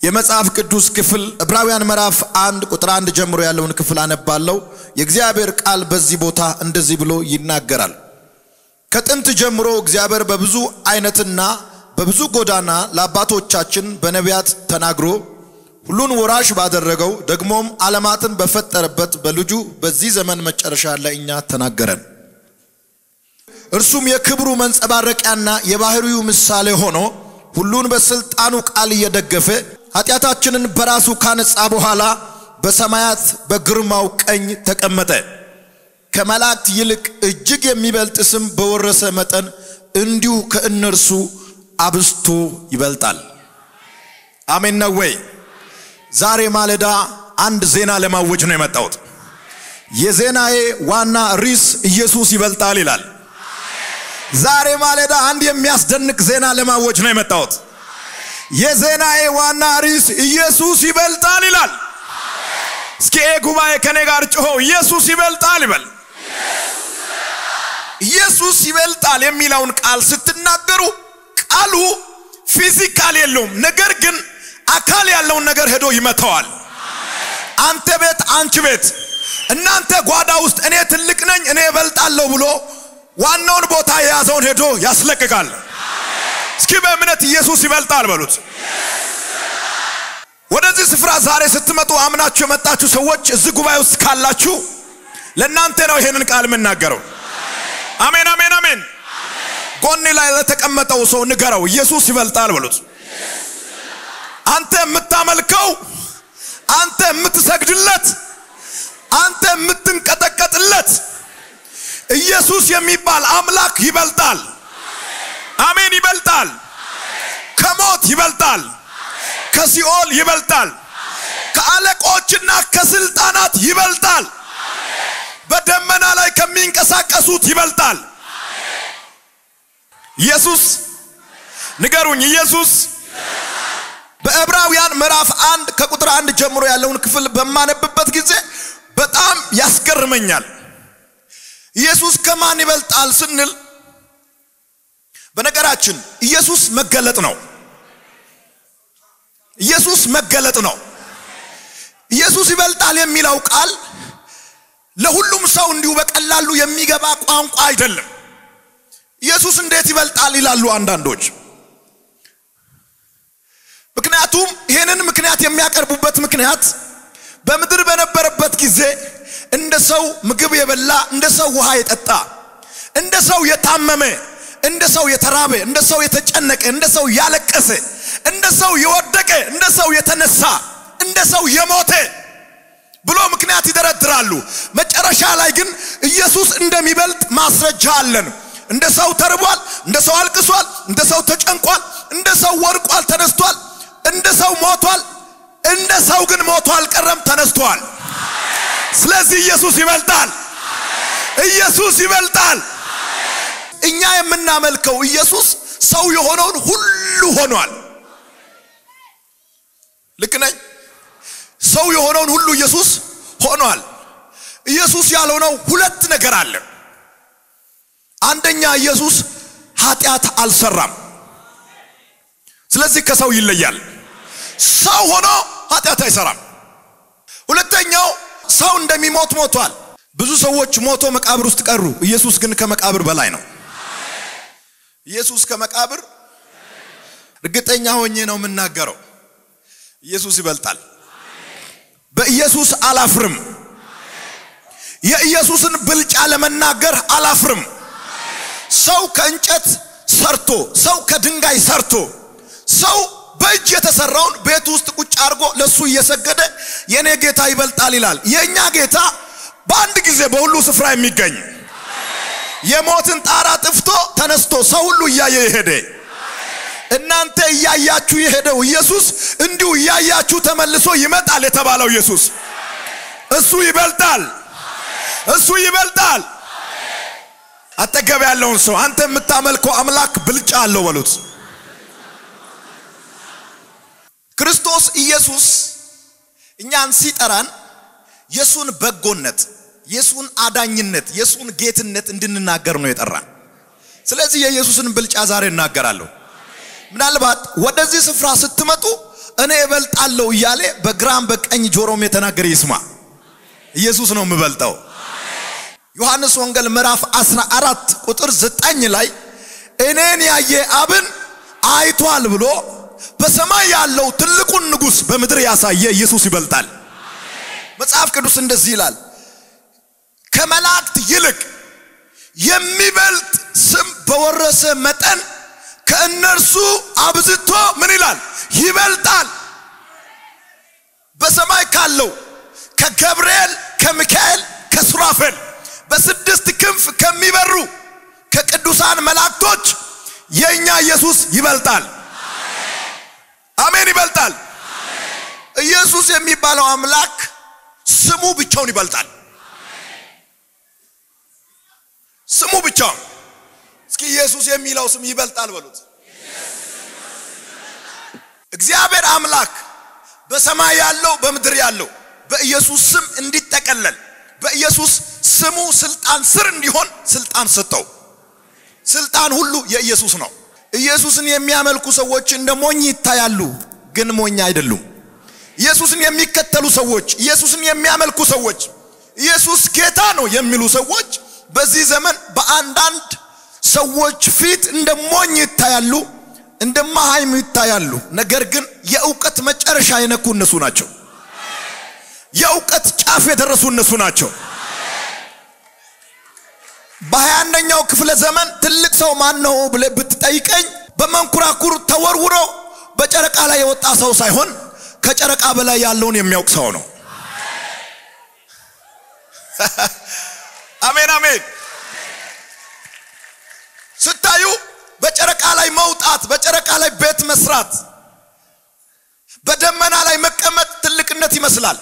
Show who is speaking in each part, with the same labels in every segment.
Speaker 1: የመጽሐፍ ቅዱስ ክፍል ዕብራውያን ምዕራፍ አንድ ቁጥር አንድ ጀምሮ ያለውን ክፍል አነባለሁ። የእግዚአብሔር ቃል በዚህ ቦታ እንደዚህ ብሎ ይናገራል። ከጥንት ጀምሮ እግዚአብሔር በብዙ አይነትና በብዙ ጎዳና ለአባቶቻችን በነቢያት ተናግሮ ሁሉን ወራሽ ባደረገው ደግሞም ዓለማትን በፈጠረበት በልጁ በዚህ ዘመን መጨረሻ ለእኛ ተናገረን። እርሱም የክብሩ መንጸባረቂያና የባህሪው ምሳሌ ሆኖ ሁሉን በስልጣኑ ቃል እየደገፈ ኃጢአታችንን በራሱ ካነጻ በኋላ በሰማያት በግርማው ቀኝ ተቀመጠ። ከመላእክት ይልቅ እጅግ የሚበልጥ ስም በወረሰ መጠን እንዲሁ ከእነርሱ አብስቶ ይበልጣል። አሜን ነው ወይ? ዛሬ ማለዳ አንድ ዜና ለማወጅ ነው የመጣሁት። የዜናዬ ዋና ርዕስ ኢየሱስ ይበልጣል ይላል። ዛሬ ማለዳ አንድ የሚያስደንቅ ዜና ለማወጅ ነው የመጣሁት። የዜናዬ ዋና ርዕስ ኢየሱስ ይበልጣል ይላል። እስኪ ኤ ጉባኤ ከኔ ጋር ጮሆ ኢየሱስ ይበልጣል ይበል። ኢየሱስ ይበልጣል የሚለውን ቃል ስትናገሩ ቃሉ ፊዚካል የለውም፣ ነገር ግን አካል ያለውን ነገር ሄዶ ይመተዋል። አንተ ቤት፣ አንቺ ቤት፣ እናንተ ጓዳ ውስጥ እኔ ትልቅ ነኝ እኔ እበልጣለሁ ብሎ ዋናውን ቦታ የያዘውን ሄዶ ያስለቅቃል። እስኪ በእምነት ኢየሱስ ይበልጣል በሉት። ወደዚህ ስፍራ ዛሬ ስትመጡ አምናችሁ የመጣችሁ ሰዎች እዚህ ጉባኤ ውስጥ ካላችሁ ለእናንተ ነው ይሄንን ቃል የምናገረው። አሜን፣ አሜን፣ አሜን። ጎን ላይ ለተቀመጠው ሰው ንገረው፣ ኢየሱስ ይበልጣል በሉት። አንተ የምታመልከው፣ አንተ የምትሰግድለት፣ አንተ የምትንቀጠቀጥለት ኢየሱስ የሚባል አምላክ ይበልጣል። አሜን፣ ይበልጣል። ከሞት ይበልጣል። ከሲኦል ይበልጣል። ከአለቆችና ከስልጣናት ይበልጣል። በደመና ላይ ከሚንቀሳቀሱት ይበልጣል። ኢየሱስ ንገሩኝ፣ ኢየሱስ በዕብራውያን ምዕራፍ አንድ ከቁጥር አንድ ጀምሮ ያለውን ክፍል በማነብበት ጊዜ በጣም ያስገርመኛል። ኢየሱስ ከማን ይበልጣል ስንል በነገራችን ኢየሱስ መገለጥ ነው። ኢየሱስ መገለጥ ነው። ኢየሱስ ይበልጣል የሚለው ቃል ለሁሉም ሰው እንዲሁ በቀላሉ የሚገባ ቋንቋ አይደለም። ኢየሱስ እንዴት ይበልጣል ይላሉ አንዳንዶች። ምክንያቱም ይህንን ምክንያት የሚያቀርቡበት ምክንያት በምድር በነበረበት ጊዜ እንደ ሰው ምግብ የበላ እንደ ሰው ውሃ የጠጣ እንደ ሰው የታመመ እንደ ሰው የተራበ እንደ ሰው የተጨነቀ እንደ ሰው ያለቀሰ እንደ ሰው የወደቀ እንደ ሰው የተነሳ እንደ ሰው የሞተ ብሎ ምክንያት ይደረድራሉ። መጨረሻ ላይ ግን ኢየሱስ እንደሚበልጥ ማስረጃ አለን። እንደ ሰው ተርቧል፣ እንደ ሰው አልቅሷል፣ እንደ ሰው ተጨንቋል፣ እንደ ሰው ወድቋል፣ ተነስቷል፣ እንደ ሰው ሞቷል። እንደ ሰው ግን ሞቶ አልቀረም፣ ተነስቷል። ስለዚህ ኢየሱስ ይበልጣል። ኢየሱስ ይበልጣል። እኛ የምናመልከው ኢየሱስ ሰው የሆነውን ሁሉ ሆኗል። ልክ ነኝ? ሰው የሆነውን ሁሉ ኢየሱስ ሆኗል። ኢየሱስ ያልሆነው ሁለት ነገር አለ። አንደኛ ኢየሱስ ኃጢአት አልሰራም። ስለዚህ ከሰው ይለያል። ሰው ሆኖ ኃጢአት አይሰራም። ሁለተኛው ሰው እንደሚሞት ሞቷል። ብዙ ሰዎች ሞቶ መቃብር ውስጥ ቀሩ። ኢየሱስ ግን ከመቃብር በላይ ነው። ኢየሱስ ከመቃብር እርግጠኛ ሆኜ ነው የምናገረው። ኢየሱስ ይበልጣል። በኢየሱስ አላፍርም። የኢየሱስን ብልጫ ለመናገር አላፍርም። ሰው ከእንጨት ሰርቶ፣ ሰው ከድንጋይ ሰርቶ፣ ሰው በእጅ የተሰራውን ቤት ውስጥ ቁጭ አድርጎ ለሱ እየሰገደ የኔ ጌታ ይበልጣል ይላል። የእኛ ጌታ በአንድ ጊዜ በሁሉ ስፍራ የሚገኝ የሞትን ጣራ ጥፍቶ ተነስቶ ሰው ሁሉ እያየ የሄደ እናንተ እያያችሁ የሄደው ኢየሱስ እንዲሁ እያያችሁ ተመልሶ ይመጣል የተባለው ኢየሱስ እሱ ይበልጣል። እሱ ይበልጣል። አጠገብ ያለውን ሰው አንተ የምታመልከው አምላክ ብልጫ አለው በሉት። ክርስቶስ ኢየሱስ እኛን ሲጠራን የሱን በጎነት፣ የሱን አዳኝነት፣ የሱን ጌትነት እንድንናገር ነው የጠራን። ስለዚህ የኢየሱስን ብልጫ ዛሬ እናገራለሁ። ምናልባት ወደዚህ ስፍራ ስትመጡ እኔ እበልጣለሁ እያለ በግራም በቀኝ ጆሮም የተናገረ ይስማ። ኢየሱስ ነው የምበልጠው። ዮሐንስ ወንጌል ምዕራፍ 14 ቁጥር 9 ላይ እኔን ያየ አብን አይቷል ብሎ በሰማይ ያለው ትልቁን ንጉሥ በምድር ያሳየ ኢየሱስ ይበልጣል። መጽሐፍ ቅዱስ እንደዚህ ይላል፣ ከመላእክት ይልቅ የሚበልጥ ስም በወረሰ መጠን ከእነርሱ አብዝቶ ምን ይላል? ይበልጣል። በሰማይ ካለው ከገብርኤል፣ ከሚካኤል፣ ከሱራፌል በስድስት ክንፍ ከሚበሩ ከቅዱሳን መላእክቶች የእኛ ኢየሱስ ይበልጣል። አሜን፣ ይበልጣል። ኢየሱስ የሚባለው አምላክ ስሙ ብቻውን ይበልጣል። ስሙ ብቻውን። እስኪ ኢየሱስ የሚለው ስም ይበልጣል በሉት። እግዚአብሔር አምላክ በሰማይ ያለው በምድር ያለው በኢየሱስ ስም እንዲጠቀለል በኢየሱስ ስሙ ስልጣን ስር እንዲሆን ስልጣን ሰጠው። ስልጣን ሁሉ የኢየሱስ ነው። ኢየሱስን የሚያመልኩ ሰዎች እንደ ሞኝ ይታያሉ፣ ግን ሞኝ አይደሉም። ኢየሱስን የሚከተሉ ሰዎች፣ ኢየሱስን የሚያመልኩ ሰዎች፣ ኢየሱስ ጌታ ነው የሚሉ ሰዎች በዚህ ዘመን በአንዳንድ ሰዎች ፊት እንደ ሞኝ ይታያሉ፣ እንደ መሃይም ይታያሉ። ነገር ግን የእውቀት መጨረሻ የነኩ እነሱ ናቸው። የእውቀት ጫፍ የደረሱ እነሱ ናቸው። በሀያ አንደኛው ክፍለ ዘመን ትልቅ ሰው ማን ነው ብለህ ብትጠይቀኝ በመንኮራኩር ተወርውሮ በጨረቃ ላይ የወጣ ሰው ሳይሆን ከጨረቃ በላይ ያለውን የሚያውቅ ሰው ነው። አሜን አሜን። ስታዩ በጨረቃ ላይ መውጣት፣ በጨረቃ ላይ ቤት መስራት፣ በደመና ላይ መቀመጥ ትልቅነት ይመስላል።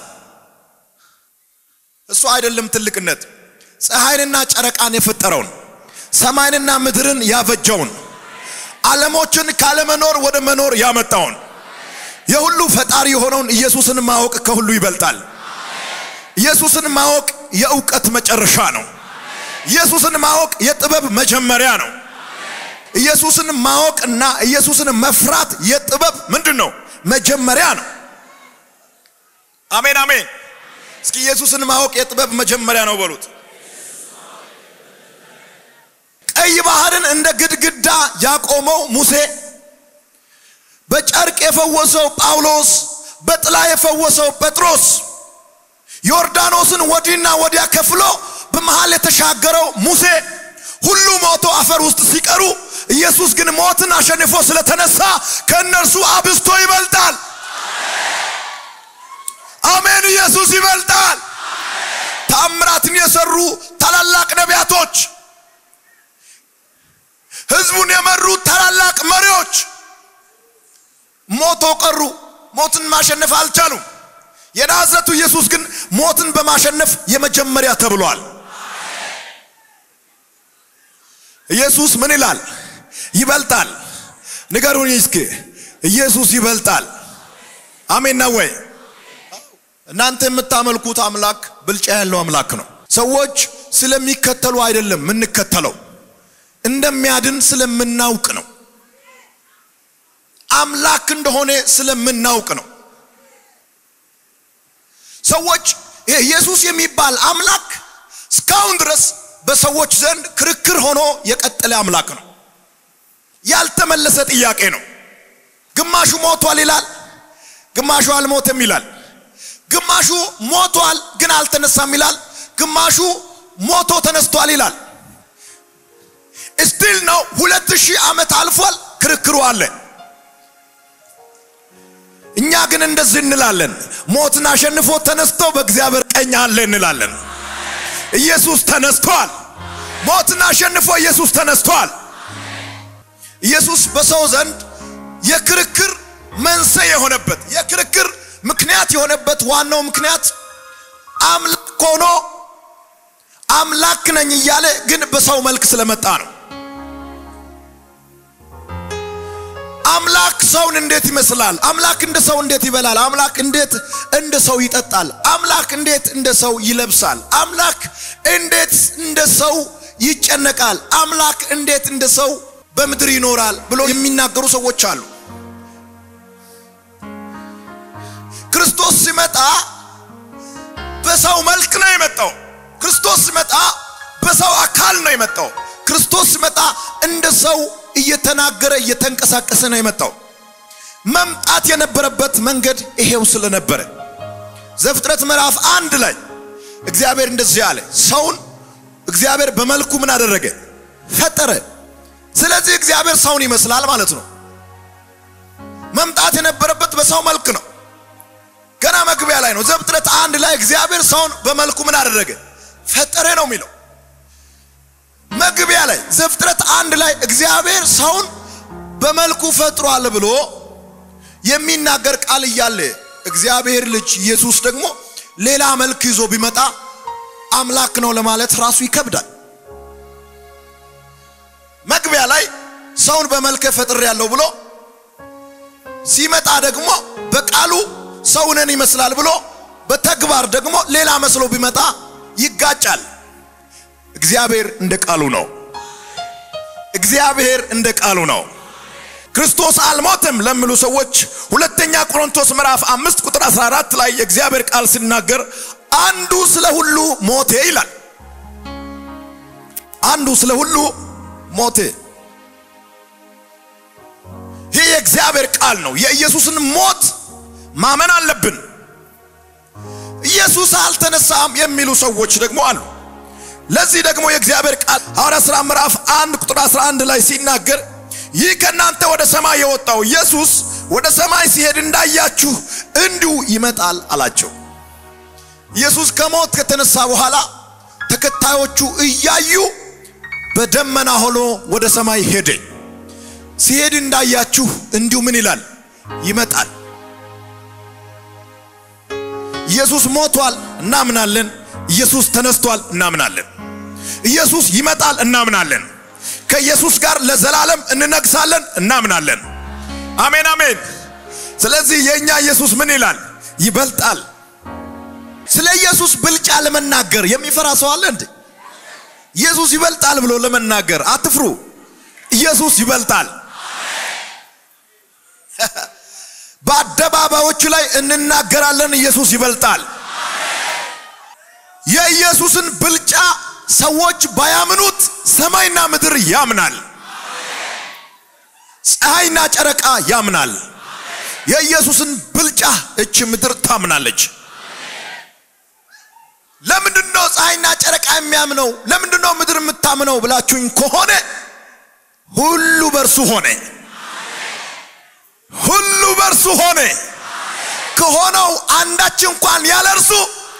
Speaker 1: እሱ አይደለም ትልቅነት። ፀሐይንና ጨረቃን የፈጠረውን ሰማይንና ምድርን ያበጀውን ዓለሞችን ካለመኖር ወደ መኖር ያመጣውን የሁሉ ፈጣሪ የሆነውን ኢየሱስን ማወቅ ከሁሉ ይበልጣል። ኢየሱስን ማወቅ የእውቀት መጨረሻ ነው። ኢየሱስን ማወቅ የጥበብ መጀመሪያ ነው። ኢየሱስን ማወቅ እና ኢየሱስን መፍራት የጥበብ ምንድን ነው? መጀመሪያ ነው። አሜን አሜን። እስኪ ኢየሱስን ማወቅ የጥበብ መጀመሪያ ነው በሉት። ቀይ ባህርን እንደ ግድግዳ ያቆመው ሙሴ፣ በጨርቅ የፈወሰው ጳውሎስ፣ በጥላ የፈወሰው ጴጥሮስ፣ ዮርዳኖስን ወዲህና ወዲያ ከፍሎ በመሃል የተሻገረው ሙሴ ሁሉ ሞቶ አፈር ውስጥ ሲቀሩ ኢየሱስ ግን ሞትን አሸንፎ ስለተነሳ ከእነርሱ አብዝቶ ይበልጣል። አሜን። ኢየሱስ ይበልጣል። ታምራትን የሰሩ ታላላቅ ነቢያቶች፣ ህዝቡን የመሩ ታላላቅ መሪዎች ሞቶ ቀሩ። ሞትን ማሸነፍ አልቻሉም። የናዝረቱ ኢየሱስ ግን ሞትን በማሸነፍ የመጀመሪያ ተብሏል። ኢየሱስ ምን ይላል? ይበልጣል። ንገሩኝ እስኪ ኢየሱስ ይበልጣል። አሜን ነው ወይ? እናንተ የምታመልኩት አምላክ ብልጫ ያለው አምላክ ነው። ሰዎች ስለሚከተሉ አይደለም የምንከተለው፣ እንደሚያድን ስለምናውቅ ነው። አምላክ እንደሆነ ስለምናውቅ ነው። ሰዎች ይሄ ኢየሱስ የሚባል አምላክ እስካሁን ድረስ በሰዎች ዘንድ ክርክር ሆኖ የቀጠለ አምላክ ነው። ያልተመለሰ ጥያቄ ነው። ግማሹ ሞቷል ይላል፣ ግማሹ አልሞተም ይላል። ግማሹ ሞቷል ግን አልተነሳም ይላል። ግማሹ ሞቶ ተነስቷል ይላል። ስቲል ነው። ሁለት ሺህ ዓመት አልፏል፣ ክርክሩ አለ። እኛ ግን እንደዚህ እንላለን፣ ሞትን አሸንፎ ተነስቶ በእግዚአብሔር ቀኝ አለ እንላለን። ኢየሱስ ተነስቷል። ሞትን አሸንፎ ኢየሱስ ተነስቷል። ኢየሱስ በሰው ዘንድ የክርክር መንስኤ የሆነበት የክርክር ምክንያት የሆነበት ዋናው ምክንያት አምላክ ሆኖ አምላክ ነኝ እያለ ግን በሰው መልክ ስለመጣ ነው። አምላክ ሰውን እንዴት ይመስላል? አምላክ እንደ ሰው እንዴት ይበላል? አምላክ እንዴት እንደ ሰው ይጠጣል? አምላክ እንዴት እንደ ሰው ይለብሳል? አምላክ እንዴት እንደ ሰው ይጨነቃል? አምላክ እንዴት እንደ ሰው በምድር ይኖራል ብሎ የሚናገሩ ሰዎች አሉ። ክርስቶስ ሲመጣ በሰው መልክ ነው የመጣው። ክርስቶስ ሲመጣ በሰው አካል ነው የመጣው። ክርስቶስ ሲመጣ እንደ ሰው እየተናገረ እየተንቀሳቀሰ ነው የመጣው። መምጣት የነበረበት መንገድ ይሄው ስለነበረ ዘፍጥረት ምዕራፍ አንድ ላይ እግዚአብሔር እንደዚህ አለ፣ ሰውን እግዚአብሔር በመልኩ ምን አደረገ? ፈጠረ። ስለዚህ እግዚአብሔር ሰውን ይመስላል ማለት ነው። መምጣት የነበረበት በሰው መልክ ነው። ገና መግቢያ ላይ ነው። ዘፍጥረት አንድ ላይ እግዚአብሔር ሰውን በመልኩ ምን አደረገ? ፈጠረ ነው የሚለው። መግቢያ ላይ ዘፍጥረት አንድ ላይ እግዚአብሔር ሰውን በመልኩ ፈጥሯል ብሎ የሚናገር ቃል እያለ እግዚአብሔር ልጅ ኢየሱስ ደግሞ ሌላ መልክ ይዞ ቢመጣ አምላክ ነው ለማለት ራሱ ይከብዳል። መግቢያ ላይ ሰውን በመልክ ፈጥሬ ያለው ብሎ ሲመጣ ደግሞ በቃሉ ሰውነን ይመስላል ብሎ በተግባር ደግሞ ሌላ መስሎ ቢመጣ ይጋጫል። እግዚአብሔር እንደ ቃሉ ነው። እግዚአብሔር እንደ ቃሉ ነው። ክርስቶስ አልሞትም ለሚሉ ሰዎች ሁለተኛ ቆሮንቶስ ምዕራፍ አምስት ቁጥር 14 ላይ የእግዚአብሔር ቃል ሲናገር አንዱ ስለ ሁሉ ሞቴ ይላል። አንዱ ስለ ሁሉ ሞቴ። ይህ የእግዚአብሔር ቃል ነው። የኢየሱስን ሞት ማመን አለብን። ኢየሱስ አልተነሳም የሚሉ ሰዎች ደግሞ አሉ። ለዚህ ደግሞ የእግዚአብሔር ቃል ሐዋርያ ሥራ ምዕራፍ 1 ቁጥር 11 ላይ ሲናገር ይህ ከእናንተ ወደ ሰማይ የወጣው ኢየሱስ ወደ ሰማይ ሲሄድ እንዳያችሁ እንዲሁ ይመጣል አላቸው። ኢየሱስ ከሞት ከተነሳ በኋላ ተከታዮቹ እያዩ በደመና ሆኖ ወደ ሰማይ ሄደ። ሲሄድ እንዳያችሁ እንዲሁ ምን ይላል? ይመጣል። ኢየሱስ ሞቷል፣ እናምናለን። ኢየሱስ ተነስቷል፣ እናምናለን። ኢየሱስ ይመጣል፣ እናምናለን። ከኢየሱስ ጋር ለዘላለም እንነግሳለን፣ እናምናለን። አሜን አሜን። ስለዚህ የእኛ ኢየሱስ ምን ይላል? ይበልጣል። ስለ ኢየሱስ ብልጫ ለመናገር የሚፈራ ሰው አለ እንዴ? ኢየሱስ ይበልጣል ብሎ ለመናገር አትፍሩ። ኢየሱስ ይበልጣል። በአደባባዮቹ ላይ እንናገራለን። ኢየሱስ ይበልጣል። የኢየሱስን ብልጫ ሰዎች ባያምኑት ሰማይና ምድር ያምናል። ፀሐይና ጨረቃ ያምናል። የኢየሱስን ብልጫ እች ምድር ታምናለች። ለምንድነው ፀሐይና ጨረቃ የሚያምነው? ለምንድነው ምድር የምታምነው ብላችሁኝ ከሆነ ሁሉ በእርሱ ሆነ። ሁሉ በእርሱ ሆነ። ከሆነው አንዳች እንኳን ያለ እርሱ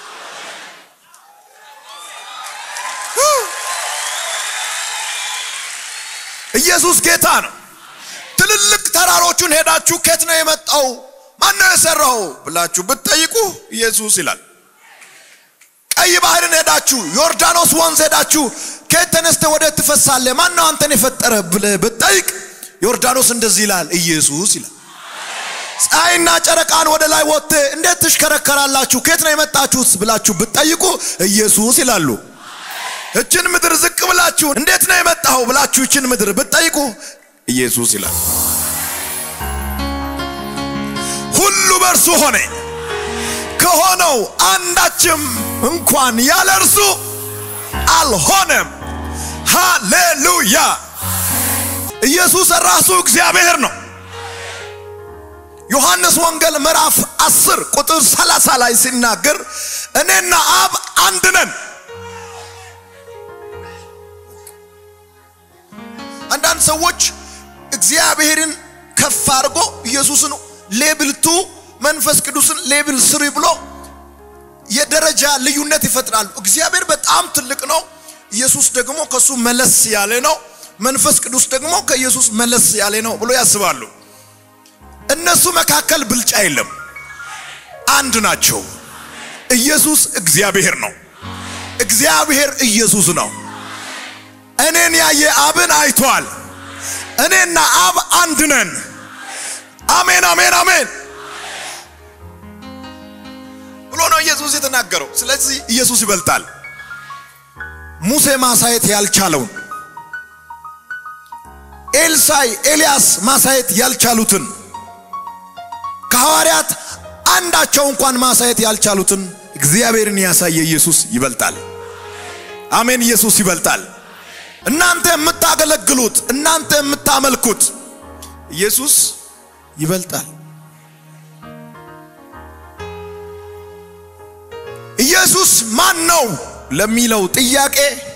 Speaker 1: ኢየሱስ ጌታ ነው። ትልልቅ ተራሮቹን ሄዳችሁ ከየት ነው የመጣው ማን ነው የሰራው ብላችሁ ብትጠይቁ ኢየሱስ ይላል። ቀይ ባህርን ሄዳችሁ ዮርዳኖስ ወንዝ ሄዳችሁ ከየት ተነስተ ወደ ትፈሳለህ ማን ነው አንተን የፈጠረ ብለህ ብትጠይቅ ዮርዳኖስ እንደዚህ ይላል፣ ኢየሱስ ይላል። ፀሐይና ጨረቃን ወደ ላይ ወጥተ እንዴት ትሽከረከራላችሁ ከየት ነው የመጣችሁት ብላችሁ ብትጠይቁ ኢየሱስ ይላሉ። እችን ምድር ዝቅ ብላችሁ እንዴት ነው የመጣው ብላችሁ እችን ምድር ብትጠይቁ ኢየሱስ ይላል። ሁሉ በእርሱ ሆነ፣ ከሆነው አንዳችም እንኳን ያለ እርሱ አልሆነም። ሃሌሉያ! ኢየሱስ ራሱ እግዚአብሔር ነው። ዮሐንስ ወንጌል ምዕራፍ 10 ቁጥር 30 ላይ ሲናገር እኔና አብ አንድ ነን። አንዳንድ ሰዎች እግዚአብሔርን ከፍ አድርጎ ኢየሱስን ሌብል ቱ መንፈስ ቅዱስን ሌብል ስሪ ብሎ የደረጃ ልዩነት ይፈጥራሉ። እግዚአብሔር በጣም ትልቅ ነው። ኢየሱስ ደግሞ ከሱ መለስ ያለ ነው። መንፈስ ቅዱስ ደግሞ ከኢየሱስ መለስ ያለ ነው ብሎ ያስባሉ። እነሱ መካከል ብልጫ የለም፣ አንድ ናቸው። ኢየሱስ እግዚአብሔር ነው። እግዚአብሔር ኢየሱስ ነው። እኔን ያየ አብን አይቷል። እኔና አብ አንድ ነን። አሜን አሜን አሜን ብሎ ነው ኢየሱስ የተናገረው። ስለዚህ ኢየሱስ ይበልጣል። ሙሴ ማሳየት ያልቻለውን ኤልሳይ ኤልያስ ማሳየት ያልቻሉትን ከሐዋርያት አንዳቸው እንኳን ማሳየት ያልቻሉትን እግዚአብሔርን ያሳየ ኢየሱስ ይበልጣል። አሜን። ኢየሱስ ይበልጣል። እናንተ የምታገለግሉት እናንተ የምታመልኩት ኢየሱስ ይበልጣል። ኢየሱስ ማን ነው ለሚለው ጥያቄ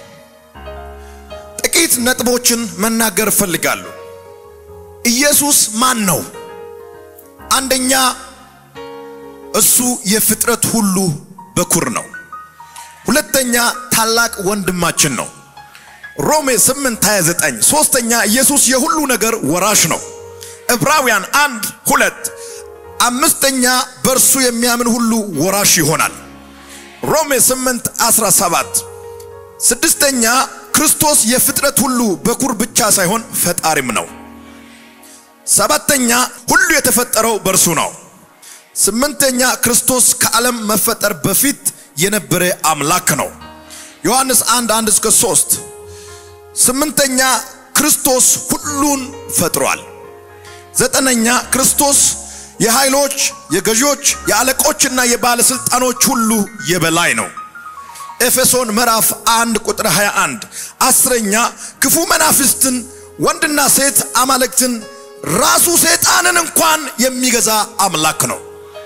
Speaker 1: ጥቂት ነጥቦችን መናገር እፈልጋለሁ። ኢየሱስ ማን ነው? አንደኛ እሱ የፍጥረት ሁሉ በኩር ነው። ሁለተኛ ታላቅ ወንድማችን ነው። ሮሜ 8 29 ሶስተኛ ኢየሱስ የሁሉ ነገር ወራሽ ነው። ዕብራውያን አንድ ሁለት አምስተኛ በእርሱ የሚያምን ሁሉ ወራሽ ይሆናል። ሮሜ 8 17 ስድስተኛ ክርስቶስ የፍጥረት ሁሉ በኩር ብቻ ሳይሆን ፈጣሪም ነው። ሰባተኛ ሁሉ የተፈጠረው በእርሱ ነው። ስምንተኛ ክርስቶስ ከዓለም መፈጠር በፊት የነበረ አምላክ ነው። ዮሐንስ 1 1 እስከ 3 ስምንተኛ ክርስቶስ ሁሉን ፈጥሯል። ዘጠነኛ ክርስቶስ የኃይሎች፣ የገዢዎች፣ የአለቆችና የባለስልጣኖች ሁሉ የበላይ ነው። ኤፌሶን ምዕራፍ 1 ቁጥር 21 አስረኛ ክፉ መናፍስትን ወንድና ሴት አማልክትን ራሱ ሰይጣንን እንኳን የሚገዛ አምላክ ነው።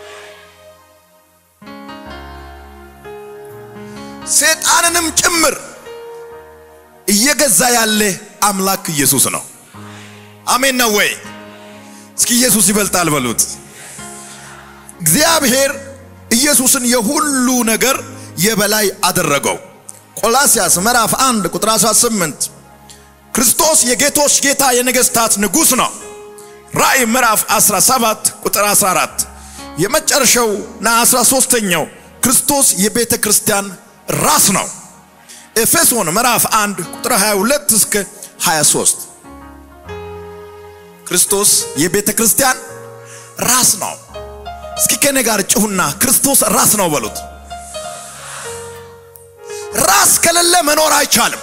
Speaker 1: ሰይጣንንም ጭምር እየገዛ ያለ አምላክ ኢየሱስ ነው። አሜን ነው ወይ? እስኪ ኢየሱስ ይበልጣል በሉት። እግዚአብሔር ኢየሱስን የሁሉ ነገር የበላይ አደረገው። ቆላስያስ ምዕራፍ 1 ቁጥር 18 ክርስቶስ የጌቶች ጌታ የነገስታት ንጉሥ ነው። ራእይ ምዕራፍ 17 ቁጥር 14 የመጨረሻውና 13ኛው ክርስቶስ የቤተ ክርስቲያን ራስ ነው። ኤፌሶን ምዕራፍ 1 ቁጥር 22 እስከ 23 ክርስቶስ የቤተ ክርስቲያን ራስ ነው። እስኪ ከኔ ጋር ጭሁና ክርስቶስ ራስ ነው በሉት። ራስ ከሌለ መኖር አይቻልም።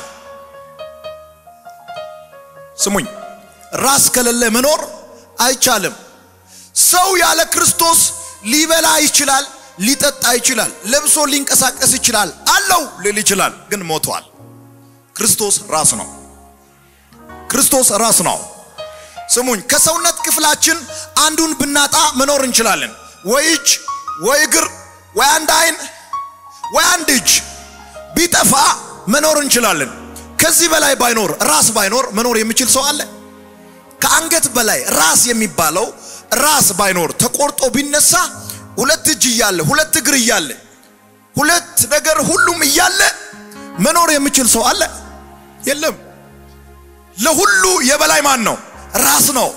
Speaker 1: ስሙኝ፣ ራስ ከሌለ መኖር አይቻልም። ሰው ያለ ክርስቶስ ሊበላ ይችላል፣ ሊጠጣ ይችላል፣ ለብሶ ሊንቀሳቀስ ይችላል፣ አለው ሊል ይችላል፣ ግን ሞቷል። ክርስቶስ ራስ ነው። ክርስቶስ ራስ ነው። ስሙኝ፣ ከሰውነት ክፍላችን አንዱን ብናጣ መኖር እንችላለን። ወይ እጅ፣ ወይ እግር፣ ወይ አንድ አይን፣ ወይ አንድ እጅ ቢጠፋ መኖር እንችላለን። ከዚህ በላይ ባይኖር ራስ ባይኖር መኖር የሚችል ሰው አለ? ከአንገት በላይ ራስ የሚባለው ራስ ባይኖር ተቆርጦ ቢነሳ ሁለት እጅ እያለ ሁለት እግር እያለ ሁለት ነገር ሁሉም እያለ መኖር የሚችል ሰው አለ? የለም። ለሁሉ የበላይ ማን ነው? ራስ ነው።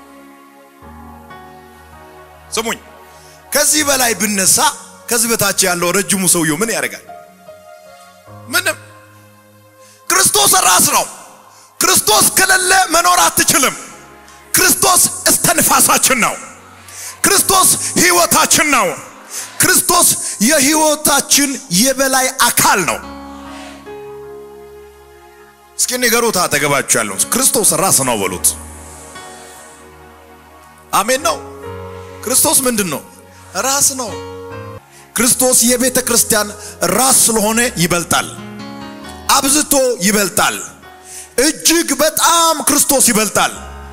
Speaker 1: ስሙኝ፣ ከዚህ በላይ ብነሳ ከዚህ በታች ያለው ረጅሙ ሰውየው ምን ያደርጋል? ምንም። ክርስቶስ ራስ ነው። ክርስቶስ ከሌለ መኖር አትችልም። ክርስቶስ እስተንፋሳችን ነው። ክርስቶስ ሕይወታችን ነው። ክርስቶስ የሕይወታችን የበላይ አካል ነው። እስኪ ንገሩት አጠገባችሁ ያለው ክርስቶስ ራስ ነው በሉት። አሜን ነው። ክርስቶስ ምንድን ነው? ራስ ነው። ክርስቶስ የቤተ ክርስቲያን ራስ ስለሆነ ይበልጣል፣ አብዝቶ ይበልጣል። እጅግ በጣም ክርስቶስ ይበልጣል።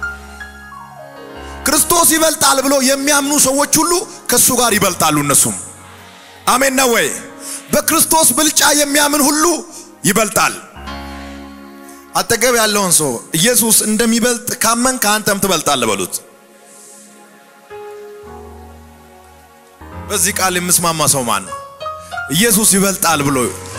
Speaker 1: ክርስቶስ ይበልጣል ብሎ የሚያምኑ ሰዎች ሁሉ ከሱ ጋር ይበልጣሉ። እነሱም አሜን ነው ወይ? በክርስቶስ ብልጫ የሚያምን ሁሉ ይበልጣል። አጠገብ ያለውን ሰው ኢየሱስ እንደሚበልጥ ካመን ከአንተም ትበልጣለህ በሉት። በዚህ ቃል የምስማማ ሰው ማን ነው? ኢየሱስ ይበልጣል ብሎ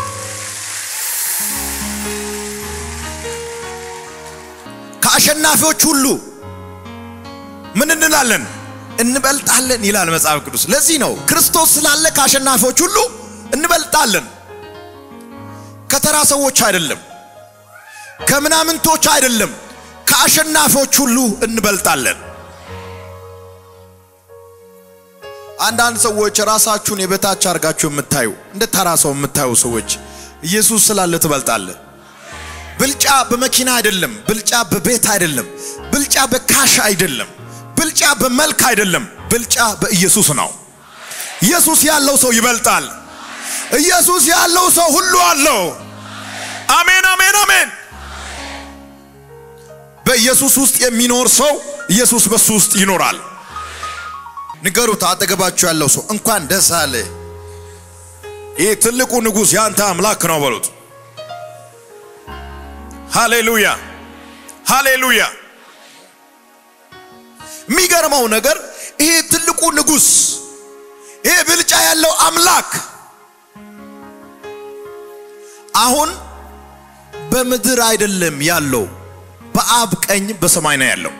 Speaker 1: ከአሸናፊዎች ሁሉ ምን እንላለን? እንበልጣለን ይላል መጽሐፍ ቅዱስ። ለዚህ ነው ክርስቶስ ስላለ ከአሸናፊዎች ሁሉ እንበልጣለን። ከተራ ሰዎች አይደለም፣ ከምናምንቶች አይደለም፣ ከአሸናፊዎች ሁሉ እንበልጣለን። አንዳንድ ሰዎች ራሳችሁን የበታች አድርጋችሁ የምታዩ እንደ ተራ ሰው የምታዩ ሰዎች ኢየሱስ ስላለ ትበልጣለህ። ብልጫ በመኪና አይደለም፣ ብልጫ በቤት አይደለም፣ ብልጫ በካሽ አይደለም፣ ብልጫ በመልክ አይደለም፣ ብልጫ በኢየሱስ ነው። ኢየሱስ ያለው ሰው ይበልጣል። ኢየሱስ ያለው ሰው ሁሉ አለው። አሜን፣ አሜን፣ አሜን። በኢየሱስ ውስጥ የሚኖር ሰው ኢየሱስ በሱ ውስጥ ይኖራል። ንገሩት አጠገባችሁ ያለው ሰው እንኳን ደስ አለ፣ ይህ ትልቁ ንጉሥ ያንተ አምላክ ነው በሉት። ሃሌሉያ ሃሌሉያ። የሚገርመው ነገር ይሄ ትልቁ ንጉሥ ይሄ ብልጫ ያለው አምላክ አሁን በምድር አይደለም ያለው፣ በአብ ቀኝ በሰማይ ነው ያለው።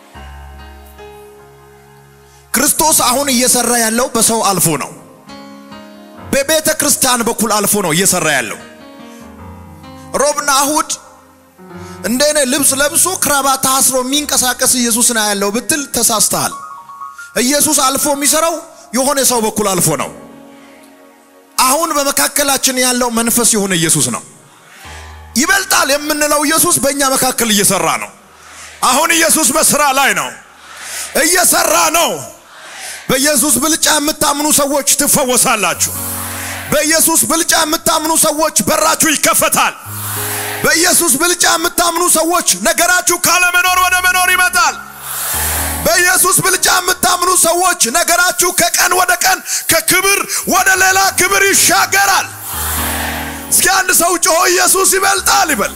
Speaker 1: ክርስቶስ አሁን እየሰራ ያለው በሰው አልፎ ነው። በቤተ ክርስቲያን በኩል አልፎ ነው እየሰራ ያለው። ሮብና እሁድ እንደኔ ልብስ ለብሶ ክራባት ታስሮ የሚንቀሳቀስ ኢየሱስን ያለው ብትል ተሳስተሃል። ኢየሱስ አልፎ የሚሰራው የሆነ ሰው በኩል አልፎ ነው። አሁን በመካከላችን ያለው መንፈስ የሆነ ኢየሱስ ነው። ይበልጣል የምንለው ኢየሱስ በእኛ መካከል እየሰራ ነው። አሁን ኢየሱስ በስራ ላይ ነው፣ እየሰራ ነው። በኢየሱስ ብልጫ የምታምኑ ሰዎች ትፈወሳላችሁ። በኢየሱስ ብልጫ የምታምኑ ሰዎች በራችሁ ይከፈታል። በኢየሱስ ብልጫ የምታምኑ ሰዎች ነገራችሁ ካለመኖር ወደ መኖር ይመጣል። በኢየሱስ ብልጫ የምታምኑ ሰዎች ነገራችሁ ከቀን ወደ ቀን ከክብር ወደ ሌላ ክብር ይሻገራል። እስኪ አንድ ሰው ጮሆ ኢየሱስ ይበልጣል ይበል።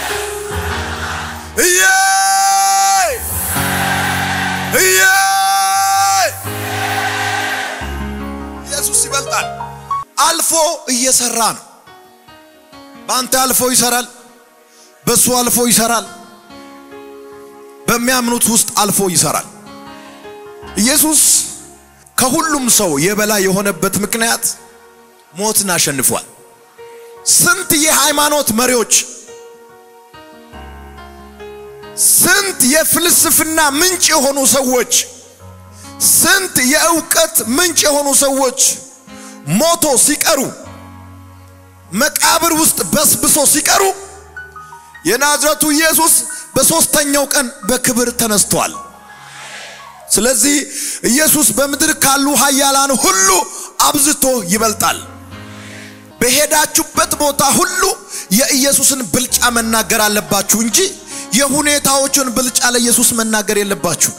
Speaker 1: እየ እየ ኢየሱስ ይበልጣል። አልፎ እየሰራ ነው። በአንተ አልፎ ይሰራል። በሱ አልፎ ይሰራል። በሚያምኑት ውስጥ አልፎ ይሰራል። ኢየሱስ ከሁሉም ሰው የበላይ የሆነበት ምክንያት ሞትን አሸንፏል። ስንት የሃይማኖት መሪዎች፣ ስንት የፍልስፍና ምንጭ የሆኑ ሰዎች፣ ስንት የእውቀት ምንጭ የሆኑ ሰዎች ሞቶ ሲቀሩ መቃብር ውስጥ በስብሶ ሲቀሩ የናዝረቱ ኢየሱስ በሦስተኛው ቀን በክብር ተነስቷል። ስለዚህ ኢየሱስ በምድር ካሉ ኃያላን ሁሉ አብዝቶ ይበልጣል። በሄዳችሁበት ቦታ ሁሉ የኢየሱስን ብልጫ መናገር አለባችሁ እንጂ የሁኔታዎችን ብልጫ ለኢየሱስ መናገር የለባችሁ።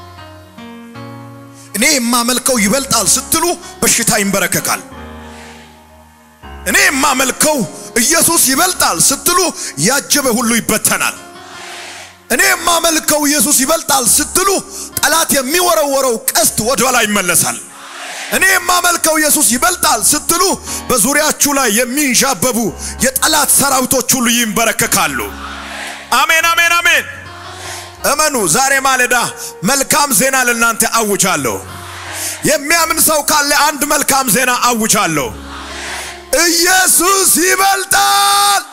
Speaker 1: እኔ የማመልከው ይበልጣል ስትሉ በሽታ ይንበረከካል። እኔ የማመልከው ኢየሱስ ይበልጣል ስትሉ ያጀበ ሁሉ ይበተናል። እኔ የማመልከው ኢየሱስ ይበልጣል ስትሉ ጠላት የሚወረወረው ቀስት ወደ ኋላ ይመለሳል። እኔ የማመልከው ኢየሱስ ይበልጣል ስትሉ በዙሪያችሁ ላይ የሚንዣበቡ የጠላት ሰራዊቶች ሁሉ ይንበረከካሉ። አሜን፣ አሜን፣ አሜን። እመኑ። ዛሬ ማለዳ መልካም ዜና ለእናንተ አውጃለሁ። የሚያምን ሰው ካለ አንድ መልካም ዜና አውጃለሁ። ኢየሱስ ይበልጣል።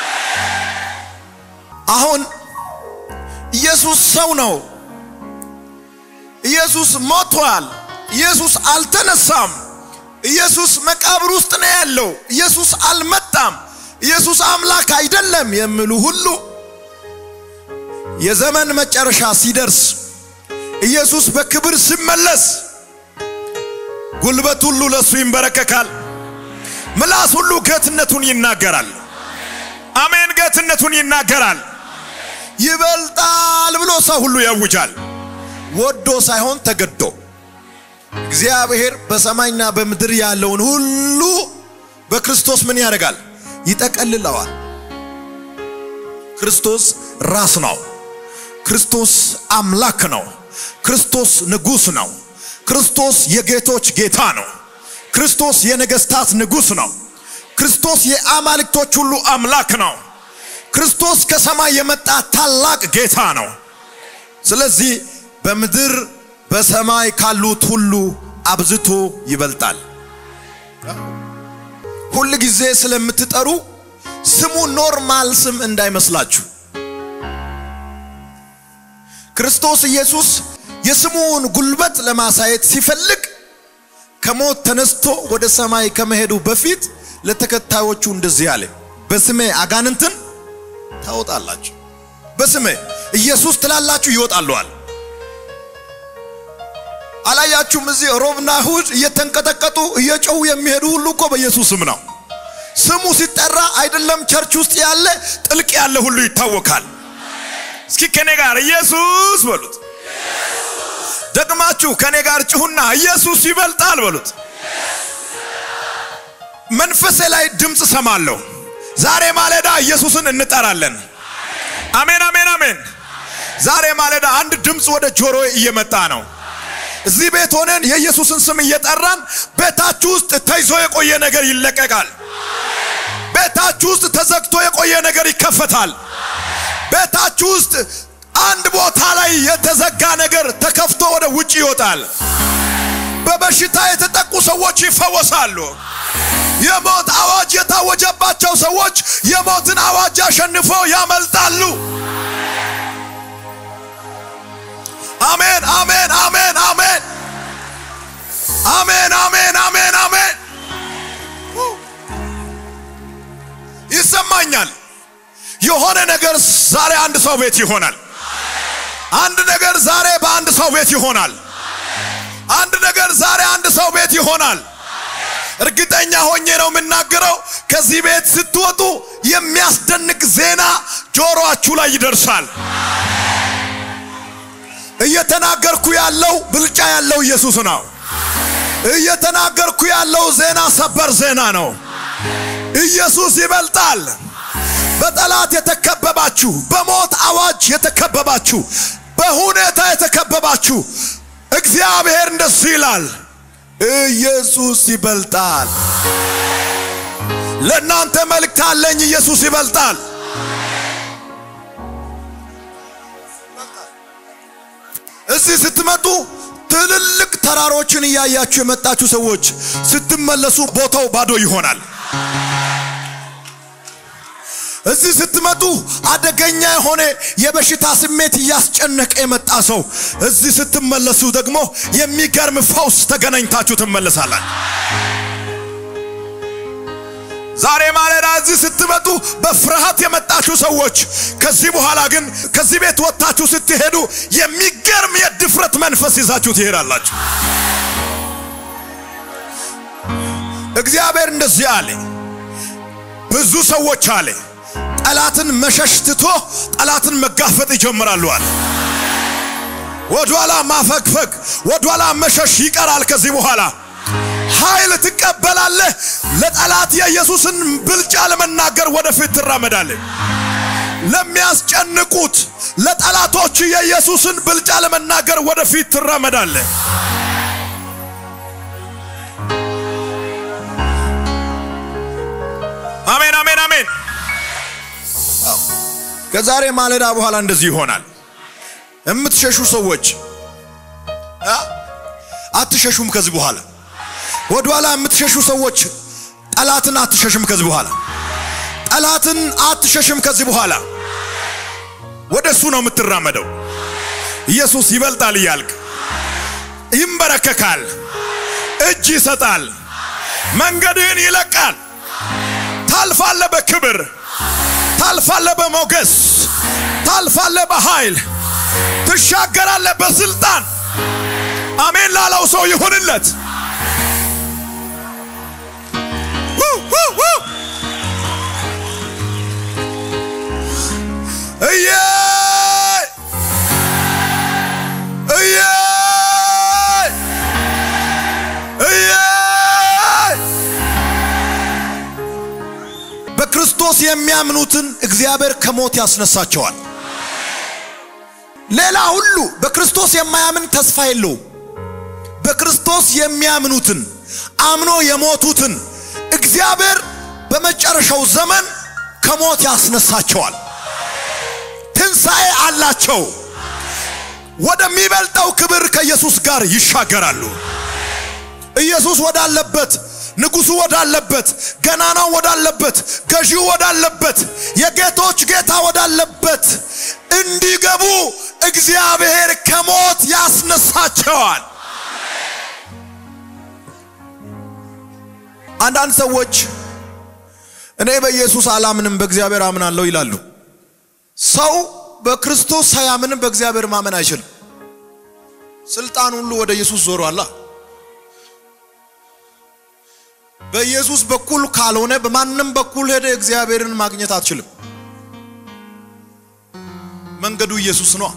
Speaker 1: አሁን ኢየሱስ ሰው ነው። ኢየሱስ ሞቷል። ኢየሱስ አልተነሳም። ኢየሱስ መቃብር ውስጥ ነው ያለው። ኢየሱስ አልመጣም። ኢየሱስ አምላክ አይደለም የሚሉ ሁሉ የዘመን መጨረሻ ሲደርስ ኢየሱስ በክብር ሲመለስ ጉልበት ሁሉ ለሱ ይንበረከካል። ምላስ ሁሉ ጌትነቱን ይናገራል። አሜን። ጌትነቱን ይናገራል። ይበልጣል ብሎ ሰው ሁሉ ያውጃል። ወዶ ሳይሆን ተገዶ እግዚአብሔር በሰማይና በምድር ያለውን ሁሉ በክርስቶስ ምን ያደርጋል? ይጠቀልለዋል። ክርስቶስ ራስ ነው። ክርስቶስ አምላክ ነው። ክርስቶስ ንጉሥ ነው። ክርስቶስ የጌቶች ጌታ ነው። ክርስቶስ የነገስታት ንጉሥ ነው። ክርስቶስ የአማልክቶች ሁሉ አምላክ ነው። ክርስቶስ ከሰማይ የመጣ ታላቅ ጌታ ነው። ስለዚህ በምድር በሰማይ ካሉት ሁሉ አብዝቶ ይበልጣል። ሁል ጊዜ ስለምትጠሩ ስሙ ኖርማል ስም እንዳይመስላችሁ። ክርስቶስ ኢየሱስ የስሙን ጉልበት ለማሳየት ሲፈልግ ከሞት ተነስቶ ወደ ሰማይ ከመሄዱ በፊት ለተከታዮቹ እንደዚህ አለ፣ በስሜ አጋንንትን ታወጣላችሁ፣ በስሜ ኢየሱስ ትላላችሁ ይወጣለዋል። አላያችሁም? እዚህ ሮብና እሁድ እየተንቀጠቀጡ እየጮሁ የሚሄዱ ሁሉ እኮ በኢየሱስ ስም ነው። ስሙ ሲጠራ አይደለም ቸርች ውስጥ ያለ ጥልቅ ያለ ሁሉ ይታወካል። እስኪ ከኔ ጋር ኢየሱስ በሉት። ደግማችሁ ከኔ ጋር ጭሁና ኢየሱስ ይበልጣል በሉት። መንፈሴ ላይ ድምፅ ሰማለሁ። ዛሬ ማለዳ ኢየሱስን እንጠራለን። አሜን፣ አሜን፣ አሜን። ዛሬ ማለዳ አንድ ድምፅ ወደ ጆሮ እየመጣ ነው። እዚህ ቤት ሆነን የኢየሱስን ስም እየጠራን ቤታችሁ ውስጥ ተይዞ የቆየ ነገር ይለቀቃል። ቤታችሁ ውስጥ ተዘግቶ የቆየ ነገር ይከፈታል። ቤታችሁ ውስጥ አንድ ቦታ ላይ የተዘጋ ነገር ተከፍቶ ወደ ውጭ ይወጣል። በበሽታ የተጠቁ ሰዎች ይፈወሳሉ። የሞት አዋጅ የታወጀባቸው ሰዎች የሞትን አዋጅ አሸንፈው ያመልጣሉ። አሜን አሜን አሜን አሜን አሜን አሜን አሜን አሜን። ይሰማኛል። የሆነ ነገር ዛሬ አንድ ሰው ቤት ይሆናል። አንድ ነገር ዛሬ በአንድ ሰው ቤት ይሆናል። አንድ ነገር ዛሬ አንድ ሰው ቤት ይሆናል። እርግጠኛ ሆኜ ነው የምናገረው። ከዚህ ቤት ስትወጡ የሚያስደንቅ ዜና ጆሮአችሁ ላይ ይደርሳል። እየተናገርኩ ያለው ብልጫ ያለው ኢየሱስ ነው። እየተናገርኩ ያለው ዜና ሰበር ዜና ነው። ኢየሱስ ይበልጣል። በጠላት የተከበባችሁ፣ በሞት አዋጅ የተከበባችሁ፣ በሁኔታ የተከበባችሁ እግዚአብሔር እንደዚህ ይላል፣ ኢየሱስ ይበልጣል። ለእናንተ መልእክት አለኝ። ኢየሱስ ይበልጣል። እዚህ ስትመጡ ትልልቅ ተራሮችን እያያችሁ የመጣችሁ ሰዎች ስትመለሱ ቦታው ባዶ ይሆናል። እዚህ ስትመጡ አደገኛ የሆነ የበሽታ ስሜት እያስጨነቀ የመጣ ሰው እዚህ ስትመለሱ ደግሞ የሚገርም ፈውስ ተገናኝታችሁ ትመለሳላችሁ። ዛሬ ማለዳ እዚህ ስትመጡ በፍርሃት የመጣችሁ ሰዎች ከዚህ በኋላ ግን ከዚህ ቤት ወጥታችሁ ስትሄዱ የሚገርም የድፍረት መንፈስ ይዛችሁ ትሄዳላችሁ። እግዚአብሔር እንደዚህ አለ፣ ብዙ ሰዎች አለ ጠላትን መሸሽ ትቶ ጠላትን መጋፈጥ ይጀምራሉ አለ። ወደኋላ ማፈግፈግ፣ ወደኋላ መሸሽ ይቀራል። ከዚህ በኋላ ኃይል ትቀበላለህ። ለጠላት የኢየሱስን ብልጫ ለመናገር ወደፊት ትራመዳለህ። ለሚያስጨንቁት ለጠላቶች የኢየሱስን ብልጫ ለመናገር ወደፊት ትራመዳለህ። አሜን፣ አሜን፣ አሜን። ከዛሬ ማለዳ በኋላ እንደዚህ ይሆናል። የምትሸሹ ሰዎች አትሸሹም። ከዚህ በኋላ ወደኋላ የምትሸሹ ሰዎች ጠላትን አትሸሽም። ከዚህ በኋላ ጠላትን አትሸሽም። ከዚህ በኋላ ወደ እሱ ነው የምትራመደው። ኢየሱስ ይበልጣል እያልክ ይንበረከካል፣ እጅ ይሰጣል፣ መንገድህን ይለቃል። ታልፋለ በክብር ታልፋለ በሞገስ ታልፋለ በኃይል ትሻገራለ በስልጣን። አሜን ላለው ሰው ይሁንለት። እየ እየ እየ በክርስቶስ የሚያምኑትን እግዚአብሔር ከሞት ያስነሳቸዋል። ሌላ ሁሉ በክርስቶስ የማያምን ተስፋ የለውም። በክርስቶስ የሚያምኑትን አምኖ የሞቱትን እግዚአብሔር በመጨረሻው ዘመን ከሞት ያስነሳቸዋል። ትንሣኤ አላቸው። ወደሚበልጠው ክብር ከኢየሱስ ጋር ይሻገራሉ። ኢየሱስ ወዳለበት ንጉሱ ወዳለበት ገናናው ወዳለበት ገዢው ወዳለበት የጌቶች ጌታ ወዳለበት እንዲገቡ እግዚአብሔር ከሞት ያስነሳቸዋል። አንዳንድ ሰዎች እኔ በኢየሱስ አላምንም በእግዚአብሔር አምናለሁ ይላሉ። ሰው በክርስቶስ ሳያምንም በእግዚአብሔር ማመን አይችልም። ስልጣን ሁሉ ወደ ኢየሱስ ዞሯላ። በኢየሱስ በኩል ካልሆነ በማንም በኩል ሄደ እግዚአብሔርን ማግኘት አትችልም። መንገዱ ኢየሱስ ነው።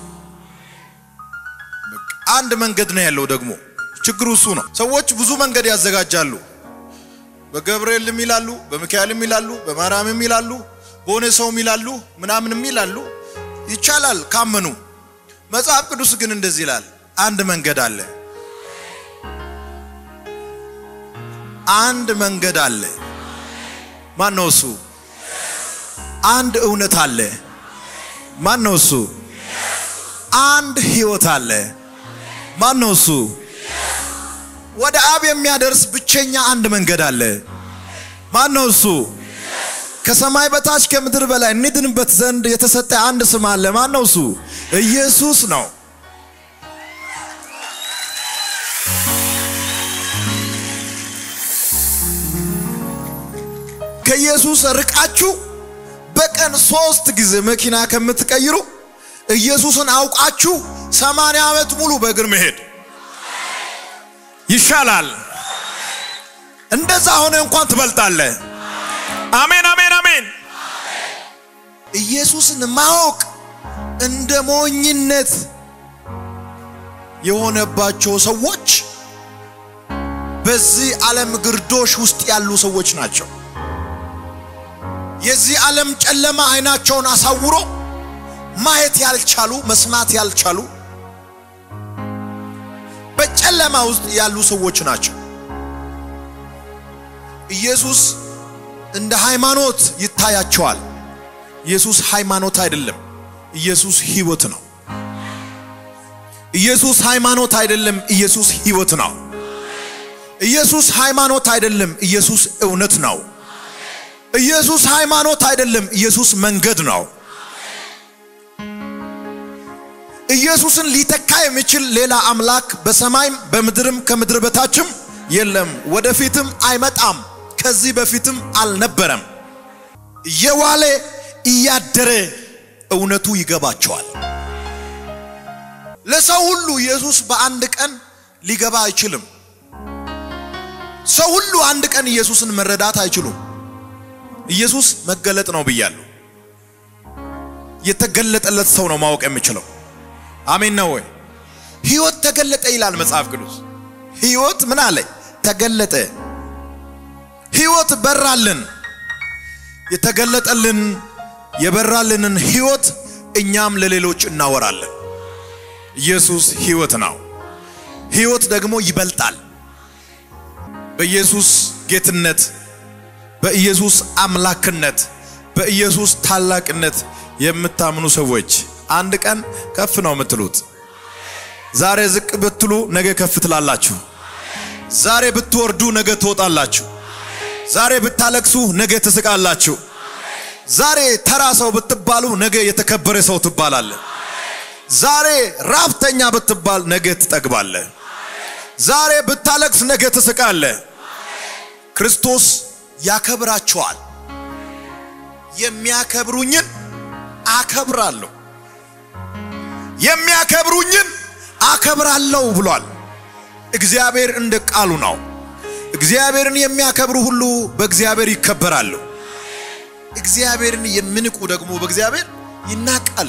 Speaker 1: አንድ መንገድ ነው ያለው። ደግሞ ችግሩ እሱ ነው። ሰዎች ብዙ መንገድ ያዘጋጃሉ። በገብርኤልም ይላሉ፣ በሚካኤልም ይላሉ፣ በማርያምም ይላሉ፣ በሆነ ሰውም ይላሉ፣ ምናምንም ይላሉ። ይቻላል ካመኑ። መጽሐፍ ቅዱስ ግን እንደዚህ ይላል፣ አንድ መንገድ አለ። አንድ መንገድ አለ። ማን ነው እሱ? አንድ እውነት አለ። ማን ነው እሱ? አንድ ህይወት አለ። ማን ነው እሱ? ወደ አብ የሚያደርስ ብቸኛ አንድ መንገድ አለ። ማን ነው እሱ? ከሰማይ በታች ከምድር በላይ እንድንበት ዘንድ የተሰጠ አንድ ስም አለ። ማን ነው እሱ? ኢየሱስ ነው። ከኢየሱስ ርቃችሁ በቀን ሶስት ጊዜ መኪና ከምትቀይሩ ኢየሱስን አውቃችሁ ሰማንያ ዓመት ሙሉ በእግር መሄድ ይሻላል። እንደዛ ሆነ እንኳን ትበልጣለህ። አሜን፣ አሜን፣ አሜን። ኢየሱስን ማወቅ እንደ ሞኝነት የሆነባቸው ሰዎች በዚህ ዓለም ግርዶሽ ውስጥ ያሉ ሰዎች ናቸው። የዚህ ዓለም ጨለማ አይናቸውን አሳውሮ ማየት ያልቻሉ መስማት ያልቻሉ በጨለማ ውስጥ ያሉ ሰዎች ናቸው። ኢየሱስ እንደ ሃይማኖት ይታያቸዋል። ኢየሱስ ሃይማኖት አይደለም፣ ኢየሱስ ሕይወት ነው። ኢየሱስ ሃይማኖት አይደለም፣ ኢየሱስ ሕይወት ነው። ኢየሱስ ሃይማኖት አይደለም፣ ኢየሱስ እውነት ነው። ኢየሱስ ሃይማኖት አይደለም፣ ኢየሱስ መንገድ ነው። ኢየሱስን ሊተካ የሚችል ሌላ አምላክ በሰማይም በምድርም ከምድር በታችም የለም፣ ወደፊትም አይመጣም፣ ከዚህ በፊትም አልነበረም። እየዋለ እያደረ እውነቱ ይገባቸዋል። ለሰው ሁሉ ኢየሱስ በአንድ ቀን ሊገባ አይችልም። ሰው ሁሉ አንድ ቀን ኢየሱስን መረዳት አይችሉም። ኢየሱስ መገለጥ ነው ብያለሁ። የተገለጠለት ሰው ነው ማወቅ የሚችለው። አሜን ነው ወይ? ሕይወት ተገለጠ ይላል መጽሐፍ ቅዱስ። ሕይወት ምን አለ? ተገለጠ። ሕይወት በራልን። የተገለጠልን የበራልንን ሕይወት እኛም ለሌሎች እናወራለን። ኢየሱስ ሕይወት ነው። ሕይወት ደግሞ ይበልጣል። በኢየሱስ ጌትነት፣ በኢየሱስ አምላክነት፣ በኢየሱስ ታላቅነት የምታምኑ ሰዎች አንድ ቀን ከፍ ነው የምትሉት። ዛሬ ዝቅ ብትሉ ነገ ከፍ ትላላችሁ። ዛሬ ብትወርዱ ነገ ትወጣላችሁ። ዛሬ ብታለቅሱ ነገ ትስቃላችሁ። ዛሬ ተራ ሰው ብትባሉ ነገ የተከበረ ሰው ትባላለ። ዛሬ ራብተኛ ብትባል ነገ ትጠግባለ። ዛሬ ብታለቅስ ነገ ትስቃለ። ክርስቶስ ያከብራቸዋል። የሚያከብሩኝን አከብራለሁ የሚያከብሩኝን አከብራለሁ ብሏል። እግዚአብሔር እንደ ቃሉ ነው። እግዚአብሔርን የሚያከብሩ ሁሉ በእግዚአብሔር ይከበራሉ። እግዚአብሔርን የሚንቁ ደግሞ በእግዚአብሔር ይናቃሉ።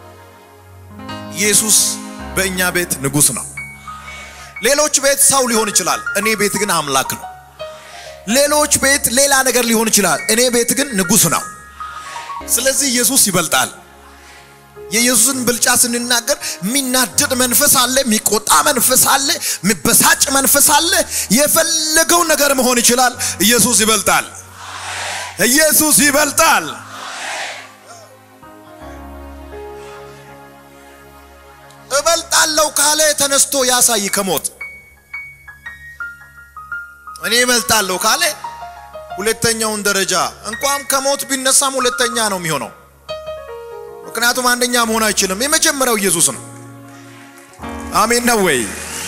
Speaker 1: ኢየሱስ በእኛ ቤት ንጉሥ ነው። ሌሎች ቤት ሰው ሊሆን ይችላል፣ እኔ ቤት ግን አምላክ ነው። ሌሎች ቤት ሌላ ነገር ሊሆን ይችላል፣ እኔ ቤት ግን ንጉሥ ነው። ስለዚህ ኢየሱስ ይበልጣል። የኢየሱስን ብልጫ ስንናገር የሚናደድ መንፈስ አለ፣ የሚቆጣ መንፈስ አለ፣ የሚበሳጭ መንፈስ አለ። የፈለገው ነገር መሆን ይችላል። ኢየሱስ ይበልጣል። ኢየሱስ ይበልጣል። እበልጣለሁ ካለ ተነስቶ ያሳይ ከሞት እኔ እበልጣለሁ ካለ ሁለተኛውን ደረጃ እንኳን ከሞት ቢነሳም ሁለተኛ ነው የሚሆነው። ምክንያቱም አንደኛ መሆን አይችልም። የመጀመሪያው ኢየሱስ ነው። አሜን ነው ወይ?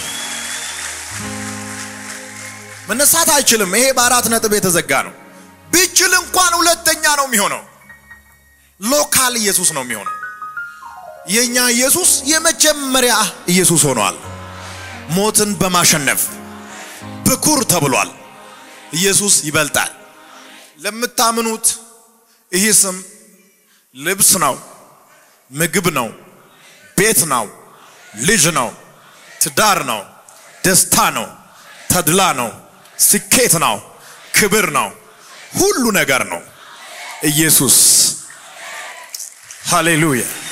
Speaker 1: መነሳት አይችልም። ይሄ በአራት ነጥብ የተዘጋ ነው። ቢችል እንኳን ሁለተኛ ነው የሚሆነው። ሎካል ኢየሱስ ነው የሚሆነው። የኛ ኢየሱስ የመጀመሪያ ኢየሱስ ሆኗል። ሞትን በማሸነፍ ብኩር ተብሏል። ኢየሱስ ይበልጣል። ለምታምኑት ይህ ስም ልብስ ነው፣ ምግብ ነው፣ ቤት ነው፣ ልጅ ነው፣ ትዳር ነው፣ ደስታ ነው፣ ተድላ ነው፣ ስኬት ነው፣ ክብር ነው፣ ሁሉ ነገር ነው። ኢየሱስ ሃሌሉያ